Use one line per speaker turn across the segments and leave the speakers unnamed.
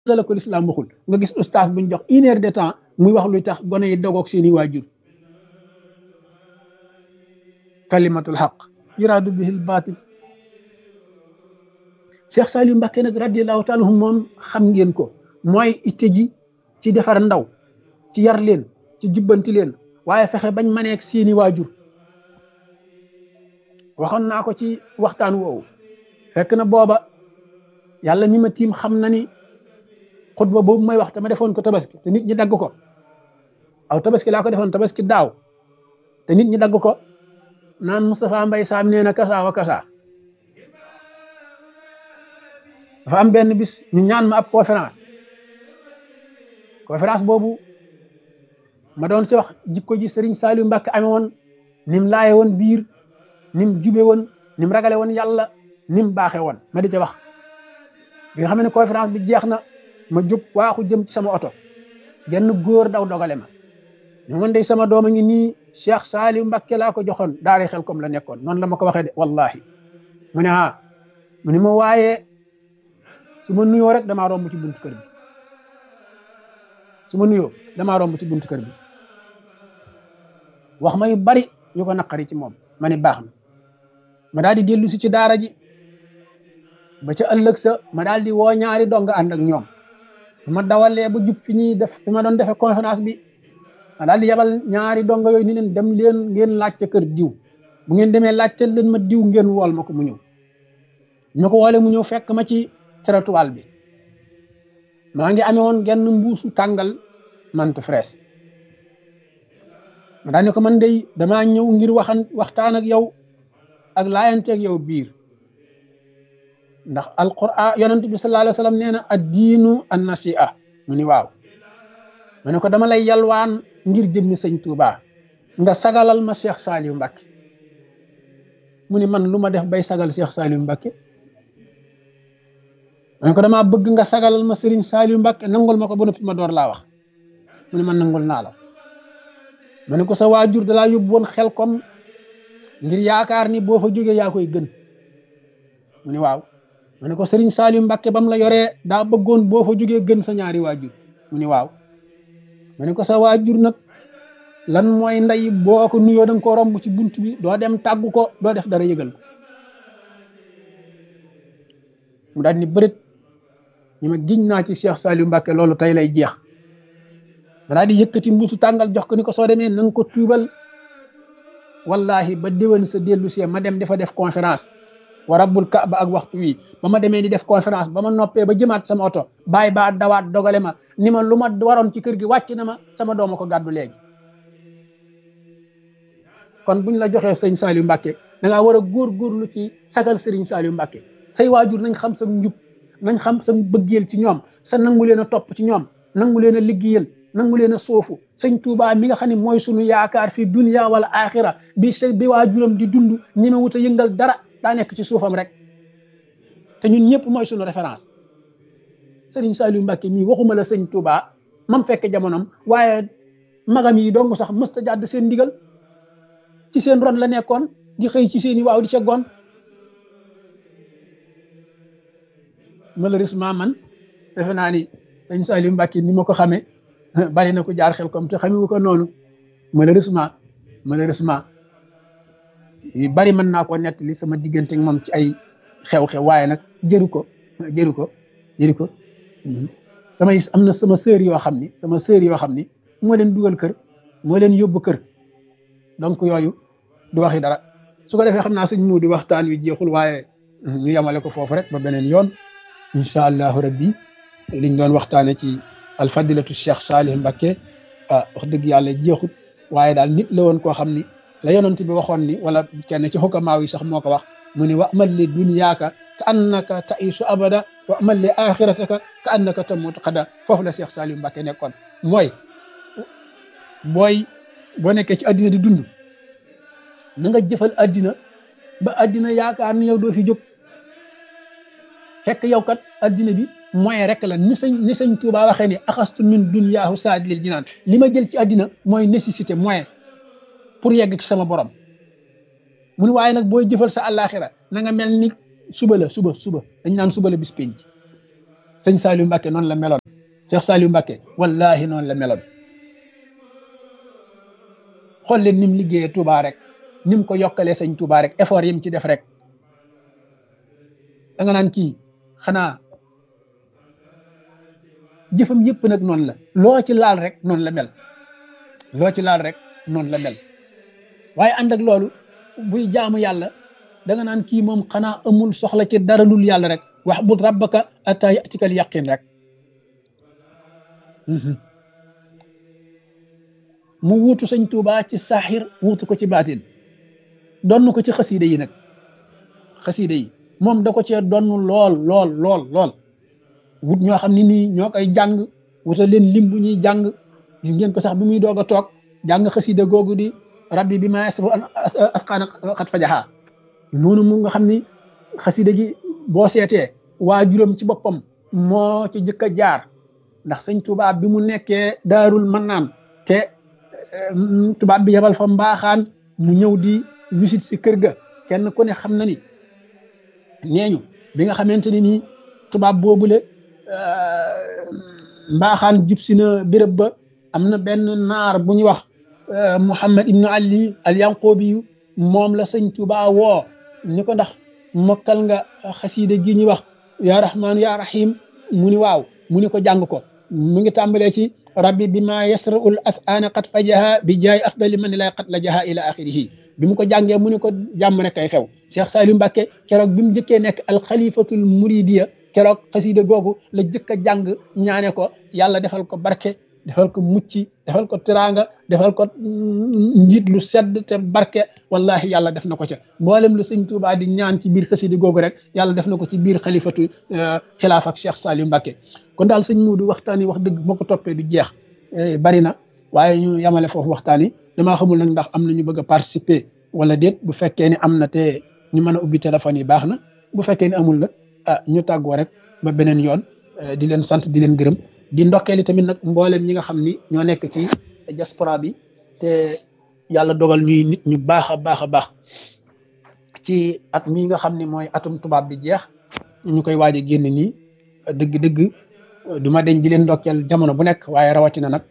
la ko lislaam waxul nga gis ustaas buñ jox une heure de temps muy wax luy tax gone yi dogoog seeni waajur kalimatul xaq yuraadu bihil baatil Cheikh Saliou Mbacké nag radiallahu taala anhu moom xam ngeen ko mooy itte ji ci defar ndaw ci yar leen ci jubbanti leen waaye fexe bañ maneeg seeni waajur waxoon naa ko ci waxtaan woowu fekk na booba yàlla mi ma tiim xam na ni xutba boobu may wax te ma defoon ko tabaski te nit ñi dagg ko aw tabaski laa ko defoon tabaski daaw te nit ñi dagg ko naan Moustapha Mbaye Sam nee na kasaa wa kasaa dafa am benn bis ñu ñaan ma ab conférence conférence boobu ma doon ci wax jikko ji Serigne Saliou Mbacké amee woon nim laaye woon biir nim jube woon nim ragale woon yàlla nim baaxe woon ma di ca wax bi nga xam ne conférence bi jeex na ma jóg waaxu jëm ci sama oto genn góor daw dogale ma ñu man day sama doom a ngi nii Cheikh Saliou Mbacké laa ko joxoon daara xel comme la nekkoon noonu la ma ko waxee de wallahi mu ne ah mu ne ma waaye su ma nuyoo rek damaa romb ci buntu kër bi su ma nuyoo damaa romb ci buntu kër bi wax ma yu bari yu ko naqari ci moom ma ne baax na ma daal di dellu si ci daara ji ba ca ëllëg sa ma daal di woo ñaari dong ànd ak ñoom ma dawalee ba jub fi ñuy def fi ma doon defee conférence bi ma daal di yabal ñaari dong yooyu ni leen dem leen ngeen laajte kër diw bu ngeen demee laajte leen ma diw ngeen wool ma ko mu ñëw ñu ko woole mu ñëw fekk ma ci trottoir bi maa ngi amee woon genn mbuusu tàngal mante fraise ma daal ne ko man day damaa ñëw ngir waxan waxtaan ak yow ak laayanteeg yow biir ndax alquran yonent bi sallallahu alayhi wa sallam nee na ad diinu an nasi'a mu ni waaw ma ne ko dama lay yalwaan ngir jëmmi sëñ Touba nga sagalal ma Cheikh Saliou Mbacké mu ni man lu ma def bay sagal Cheikh Saliou Mbacké ma ne ko damaa bëgg nga sagalal ma Serigne Saliou Mbacké nangul ma ko ba noppi ma door laa wax mu ne man nangul naa la ma ne ko sa waajur dalaa yóbbu woon xel kom ngir yaakaar ni boo fa jógee yaa koy gën mu ne waaw ma ne ko Serigne Saliou Mbacké bam la yoree daa bëggoon boo fa jógee gën sa ñaari waajur mu ne waaw ma ne ko sa waajur nag lan mooy ndey boo ko nuyoo da nga ko romb ci bunt bi doo dem tàggu ko doo def dara yëgal ko mu daal ni bërit ñu ma giñ naa ci Cheikh Saliou Mbacké loolu tey lay jeex ma daal di yëkkati mbuusu tàngal jox ko ni ko soo demee na nga ko tuubal wallahi ba déwén sa dellu see ma dem dafa def conférence wa rabbul kaaba ak waxtu wi ba ma demee di def conférence ba ma noppee ba jëmaat sama oto bàyyi baa dawaat dogale ma ni ma lu ma waroon ci kër gi wàcc na ma sama dooma ko gàddu léegi kon buñ la joxee sëñ Saliou Mbacké da ngaa war a góorgóorlu ci sagal sëriñ Saliou Mbacké say waajur nañ xam sa njub nañ xam sa bëggeel ci ñoom sa nangu leen a topp ci ñoom nangu leen a liggéeyal nangu leen a soofu sëñ Touba mi nga xam ne mooy sunu yaakaar fi dunya wala axira bi sa bi waajuram di dund ñi ma wut a yëngal dara daa nekk ci suufam rek te ñun ñëpp mooy sunu référence sëriñ Saliou Mbacké mii waxuma la sëñ Touba mam fekk jamonom waaye magam yi dong sax mësta jàdd seen ndigal ci seen ron la nekkoon di xëy ci seen i waaw di ca gon malheureusement man defe naa ni sëñ Saliou Mbacké ni ma ko xamee bari na ko jaar xel comme te xamewu ko noonu malheureusement malheureusement yu bari mën naa ko nettali sama diggante ak moom ci ay xew-xew waaye nag jëru ko jëru ko jëru ko samay am na sama sœur yoo xam ni sama sœur yoo xam ni moo leen dugal kër moo leen yóbbu kër donc yooyu du waxi dara su ko defee xam naa sëñ mu di waxtaan wi jeexul waaye ñu yemale ko foofu rek ba beneen yoon incha allahu rabbi liñ doon waxtaane ci alfadilatu cheikh Saliou Mbacké ah wax dëgg yàlla jeexut waaye daal nit la woon koo xam ni la yonent bi waxoon ni wala kenn ci xukamaaw yi sax moo ko wax mu ni wa amal li dunyaaka ka annaka taisu abada wa amal li axirataka ka annaka tamutu xada foofu la cheikh Saliou Mbacké nekkoon mooy booy boo nekkee ci addina di dund na nga jëfal addina ba addina yaakaar ni yow doo fi jóg fekk yow kat addina bi moyen rek la ni sañ ni sañ Tuubaa waxee ni axastu min dunyaahu saadilil jinaan li ma jël ci addina mooy nécessité moyen pour yegg ci sama borom mu ni waaye nag booy jëfal sa àllaaxira na nga mel ni suba la suba suba dañ naan suba la bis penc sëñ Saliou Mbacke noonu la meloon Cheikh Saliou Mbacke wallahi noonu la meloon xool leen ni mu liggéeyee Touba rek ni mu ko yokkalee sëñ Touba rek effort yi mu ci def rek da nga naan kii xanaa jëfam yëpp nag noonu la loo ci laal rek noonu la mel loo ci laal rek noonu la mel waaye ànd ak loolu buy jaamu yàlla da nga naan kii moom xanaa amul soxla ci dara lul yàlla rek wax bul rabbaka atta yatikal yaqin rek mu wuutu sëñ Tuubaa ci saaxir wuutu ko ci baatin donn ko ci xasiida yi nag xasiida yi moom da ko cee donn lool lool lool lool wut ñoo xam ne nii ñoo koy jàng wutal leen lim bu ñuy jàng gis ngeen ko sax bi muy doog a toog jàng xasiida googu di rabbi bi ma yasru asqaana xat fajaxaa noonu mu nga xam ni xasiida gi boo seetee waa juróom ci boppam moo ci jëkk a jaar ndax sëñ tubaab bi mu nekkee daarul mannaan te tubaab bi yebal fa mbaaxaan mu ñëw di wisit si kër ga kenn ku ne xam na ni neeñu bi nga xamante ni nii tubaab boobule mbaaxaan jub si na béréb ba am na benn naar bu ñuy wax Muhammad ibnu Ali al Yanqoobi moom la sëñ Tuubaa woo ni ko ndax mokkal nga xasiida gi ñuy wax yaa rahmaanu yaa rahim mu ni waaw mu ni ko jàng ko mu ngi tàmbalee ci rabbi bi ma yasraul as'ana qad fajaha bi jaay afdali man lay qad la jaha ila axirihi bi mu ko jàngee mu ni ko jàmm rek kay xew Cheikh Saliou Mbacke keroog bi mu jëkkee nekk alxalifatul muridiya keroog xasiida googu la jëkk a jàng ñaane ko yàlla defal ko barke defal ko mucc defal ko teraanga defal ko njiit lu sedd te barke wallahi yàlla def na ko ca mboolem lu sëñ Tuubaa di ñaan ci biir xasidi googu rek yàlla def na ko ci biir xalifatu xilaaf ak Cheikh Saliou Mbacke kon daal sëñ Muudu waxtaan yi wax dëgg moo ko toppee du jeex bari na waaye ñu yamale foofu waxtaan yi damaa xamul nag ndax am na ñu bëgg a participer wala déet bu fekkee ni am na te ñu mën a ubbi téléphone yi baax na bu fekkee ni amul nag ah ñu tàggoo rek ba beneen yoon di leen sant di leen gërëm di ndokkeeli tamit nag mboolem ñi nga xam ni ñoo nekk ci diaspora bi te yàlla dogal ñuy nit ñu baax a baax a baax ci at mii nga xam ni mooy atum tubaab bi jeex ñu koy waaj a génn nii dëgg-dëgg du ma deñ di leen ndokkeel jamono bu nekk waaye rawatina nag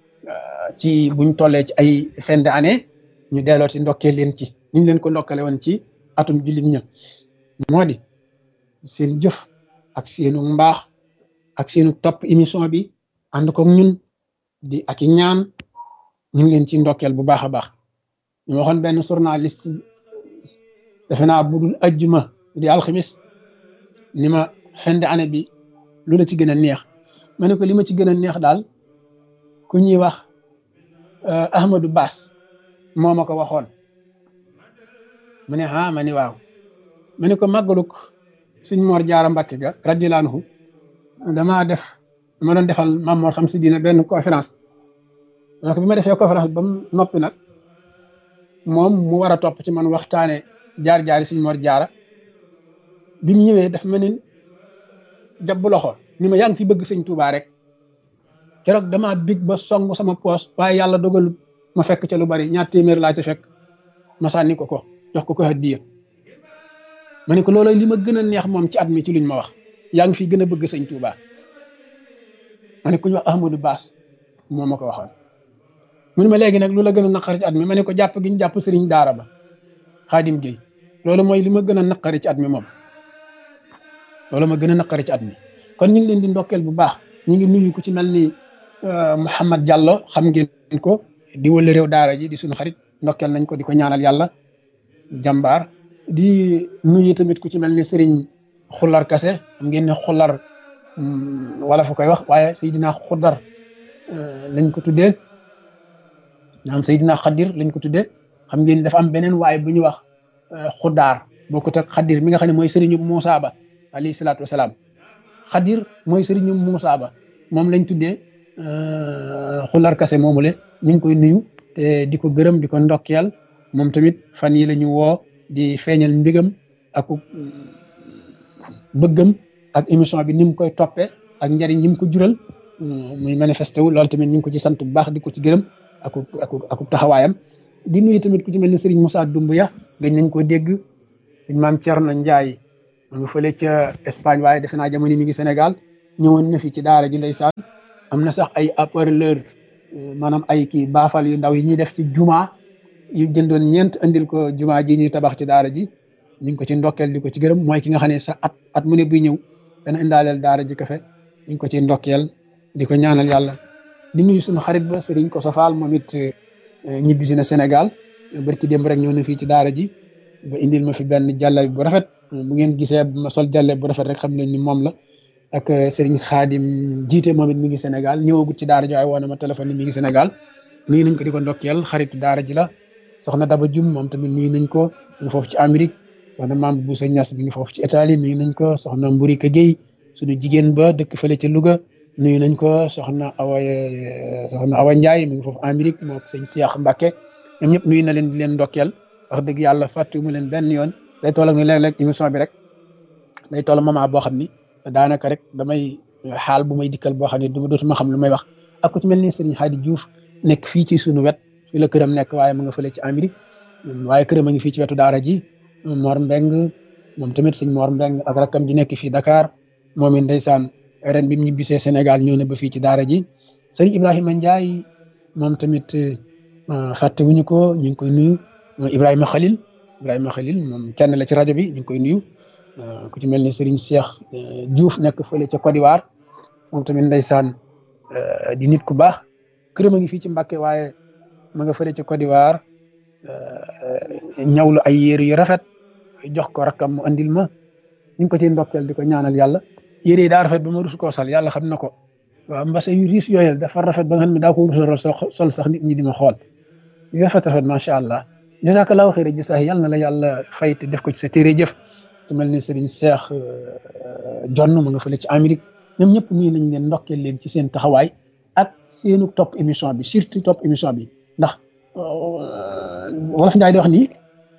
ci buñ tollee ci ay fin d'année ñu delloo ci ndokkeel leen ci niñ leen ko ndokkale woon ci atum jullit ña moo di seen jëf ak seenu mbaax ak seenu topp émission bi ànd ko ñun di ak i ñaan ñu ngi leen ci ndokkeel bu baax a baax ñu waxoon benn journaliste defe naa budul ajjuma di alxamis ni ma fin d'année bi lu la ci gën a neex ma ne ko li ma ci gën a neex daal ku ñuy wax Ahmadou Bass moo ma ko waxoon mu ne ah ma ni waaw ma ne ko màggaluk suñ Mor Jaara Mbàkke ga radiyallaahu anhu damaa def dama doon defal Maam Mor xam si dina benn conférence donc bi ma defee conférence ba mu noppi nag moom mu war a topp ci man waxtaane jaar-jaari suñ Mor Jaara bi mu ñëwee dafa mel ni jàpp loxo ni ma yaa ngi fi bëgg sëñ Tuubaa rek keroog damaa big ba song sama poos waaye yàlla dogalu ma fekk ca lu bari ñaar téeméer laa ca fekk ma sànni ko ko jox ko ko hadiya ma ne ko loolu li ma gën a neex moom ci at mi ci luñ ma wax yaa ngi fi gën a bëgg sëñ Tuubaa ma ne ku ñu wax Ahmadou Bass moo ma ko waxoon mu ne ma léegi nag lu la gën a naqari ci at mi ma ne ko jàpp gi ñu jàpp sëriñ daara ba Xaadim Géey loolu mooy li ma gën a naqari ci at mi moom loolu ma gën a naqari ci at mi kon ñu ngi leen di ndokkeel bu baax ñu ngi nuyu ku ci mel ni Mouhamad Diallo xam ngeen ko di wële réew daara ji di suñu xarit ndokkeel nañ ko di ko ñaanal yàlla jàmbaar di nuyu tamit ku ci mel ni Serigne Xullar Kase xam ngeen ne Xullar wala fu koy wax waaye Seydina Xudar lañ ko tuddee ñaam Seydina Xadir lañ ko tuddee xam ngeen dafa am beneen waaye bu ñuy wax Xudaar bokkut ak Xadir mi nga xam ne mooy Serigne Moussa Ba alayhi salaatu wasalaam Xadir mooy Serigne Moussa Ba moom lañ tuddee Xullar Kase moomule ñu ngi koy nuyu te di ko gërëm di ko ndokkeel moom tamit fan yi la ñu woo di feeñal mbigam ak bëggam ak émission bi ni mu koy toppee ak njariñ yi mu ko jural muy manifesté wu loolu tamit ñu ngi ko ci sant bu baax di ko ci gërëm ak ak ak taxawaayam di nuyu tamit ku ci mel ni Serigne Moussa Doumbouya gëj nañ ko dégg suñ maam Thierno Ndiaye mu ngi fële ca Espagne waaye defe naa jamono mi ngi Sénégal ñëwoon na fi ci daara ji ndeysaan am na sax ay haut-parleur maanaam ay kii baafal yu ndaw yi ñuy def ci juma yu jëndoon ñeent andil ko juma ji ñuy tabax ci daara ji ñu ngi ko ci ndokkeel di ko ci gërëm mooy ki nga xam ne sax at at mu ne buy ñëw dana indaaleel daara ji kafe ñu ngi ko ci ndokkeel di ko ñaanal yàlla di nuyu suñu xarit ba sëriñ ko safaal moom it ñibbisi na Sénégal barki démb rek ñëw na fii ci daara ji ba indil ma fi benn jàlla bu rafet bu ngeen gisee ma sol jàlle bu rafet rek xam leen ni moom la ak sëriñ xaadim jiite moom it mi ngi Sénégal ñëwagut ci daara ji waaye woon na ma téléphone ni mi ngi Sénégal nuyu nañ ko di ko ndokkeel xaritu daara ji la soxna Daba Jum moom tamit nuyu nañ ko mi ngi foofu ci Amérique soxna maam Boussa Niass mi ngi foofu ci Italie nuyu nañ ko soxna Mburika Gueye suñu jigéen ba dëkk fële ca Louga nuyu nañ ko soxna Awa soxna Awa Ndiaye mi ngi foofu Amérique moo sëñ Cheikh Mbacke ñoom ñëpp nuyu na leen di leen ndokkeel wax dëgg yàlla fàttu mu leen benn yoon day toll ak ni léeg-léeg émission bi rek day toll moment boo xam ni daanaka rek damay xaal bu may dikkal boo xam ne du dootuma xam lu may wax ak ku ci mel ni Serigne Hadi Diouf nekk fii ci sunu wet fii la këram nekk waaye mu nga fële ci Amérique waaye këram a ngi fii ci wetu daara ji Mor Mbeng moom tamit sëñ Mor Mbeng ak rakkam ji nekk fii Dakar moom it ndeysaan ren bi mu ñibbisee Sénégal ñëw na ba fii ci daara ji Serigne Ibrahima Ndiaye moom tamit fàtte wuñu ko ñu ngi koy nuyu Ibrahima Khalil Ibrahima Khalil moom kenn la ci rajo bi ñu ngi koy nuyu ku ci mel ni Serigne Cheikh Diouf nekk fële ca Côte d'Ivoire moom tamit ndeysaan di nit ku baax këram a ngi fii ci Mbàkke waaye ma nga fële ca Côte d'Ivoire ñawlu ay yére yu rafet jox ko rakkam mu andil ma ñu ngi ko ciy ndokkeel di ko ñaanal yàlla yére yi daa rafet ba ma rus koo sol yàlla xam na ko waaw mbase yu riis yooyu dafa rafet ba nga xam ne daa ko rus sol sax nit ñi di ma xool yu rafet rafet macha allah jazakallahu xayra jazaa yàlla na la yàlla fay te def ko ci sa téere jëf te mel ni Serigne Cheikh Jonn mu nga fële ci Amérique ñoom ñëpp nii nañ leen ndokkeel leen ci seen taxawaay ak seenu topp émission bi surtout topp émission bi ndax wolof Njaay di wax nii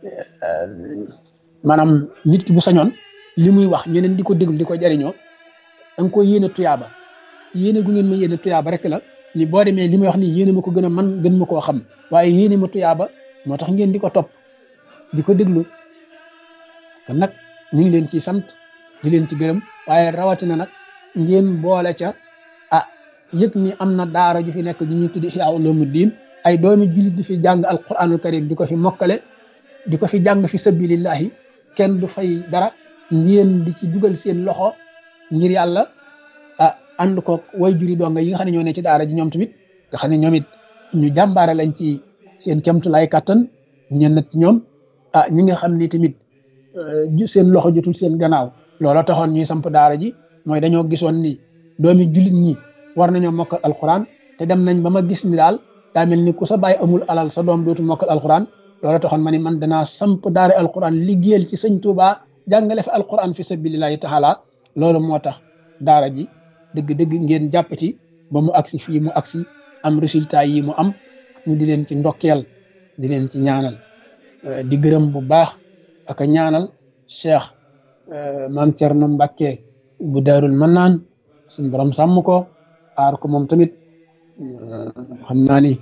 maanaam nit ki bu sañoon li muy wax ñeneen di ko déglu di ko jariñoo da nga ko yéene tuyaaba yéene gu ngeen ma yéene tuyaaba rek la ni boo demee li may wax nii yéene ma ko gën a man gën ma koo xam waaye yéene ma tuyaaba moo tax ngeen di ko topp di ko déglu kon nag ñu ngi leen ci sant di leen ci gërëm waaye rawatina nag ngeen boole ca ah yëg ni am na daara ju fi nekk ju ñuy tuddi Ihya Ulumuddin ay doomi jullit di fi jàng alquranul karim di ko fi mokkale di ko fi jàng fi sabilillahi kenn du fay dara ngeen di ci dugal seen loxo ngir yàlla ah ànd ko way juri donga yi nga xam ne ñoo ne ci daara ji ñoom tamit nga xam ne ñoom it ñu jàmbaare lañ ci seen kemtulaay kàttan ñenn ci ñoom ah ñi nga xam ni tamit seen loxo jotul seen gannaaw loola taxoon ñuy samp daara ji mooy dañoo gisoon ni doomi jullit ñi war nañoo mokkal alquran te dem nañ ba ma gis ni daal daa mel ni ku sa bàyyi amul alal sa doom dootul mokkal alquran loola taxoon ma ni man danaa samp daara alquran liggéeyal ci sëñ Tuuba jàngale fi alquran fi sabilillahi taala loolu moo tax daara ji dëgg-dëgg ngeen jàpp ci ba mu agsi fii mu agsi am résultat yi mu am ñu di leen ci ndokkeel di leen ci ñaanal di gërëm bu baax ak a ñaanal cheikh maam Cerno Mbàkke bu daarul mannaan suñ borom sàmm ko aar ko moom tamit xam naa ni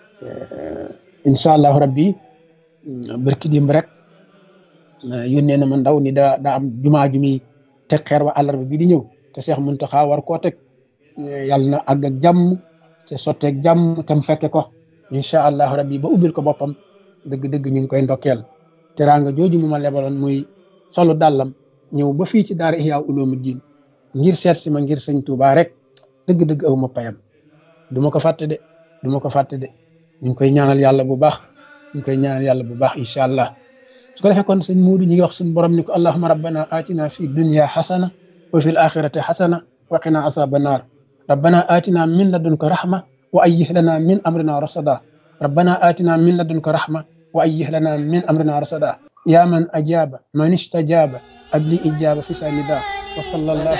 incha allahu rabbi barki dimb rek yónnee na ma ndaw ni daa daa am jumaa ju muy teg xeer wa àllarba bi di ñëw te Cheikh Muntaxa war koo teg yàlla na àgg ak jàmm te sotteeg jàmm tam fekke ko incha allahu rabbi ba ubbil ko boppam dëgg-dëgg ñu ngi koy ndokkeel teraanga jooju mu ma lebaloon muy solu dàllam ñëw ba fii ci daara Ihya Ulumuddin ngir seet si ma ngir sëñ Tuubaa rek dëgg-dëgg aw ma payam du ma ko fàtte de du ma ko fàtte de ñu ngi koy ñaanal yàlla bu baax ñu ngi koy ñaanal yàlla bu baax incha allah su ko defee kon sëñ Muudu ñi ngi wax suñu borom ni ko allahuma rabbana atina fi dunya xasana wa fi l axirati xasana wa qina asaba naar rabbana atina min ladunka rahma wa ayyih lana min amrina rasada rabbana atina min ladunka rahma wa ayyih lana min amrina rasada ya man ajaba man istajaba abli ijaba fi sanida wa sallallahu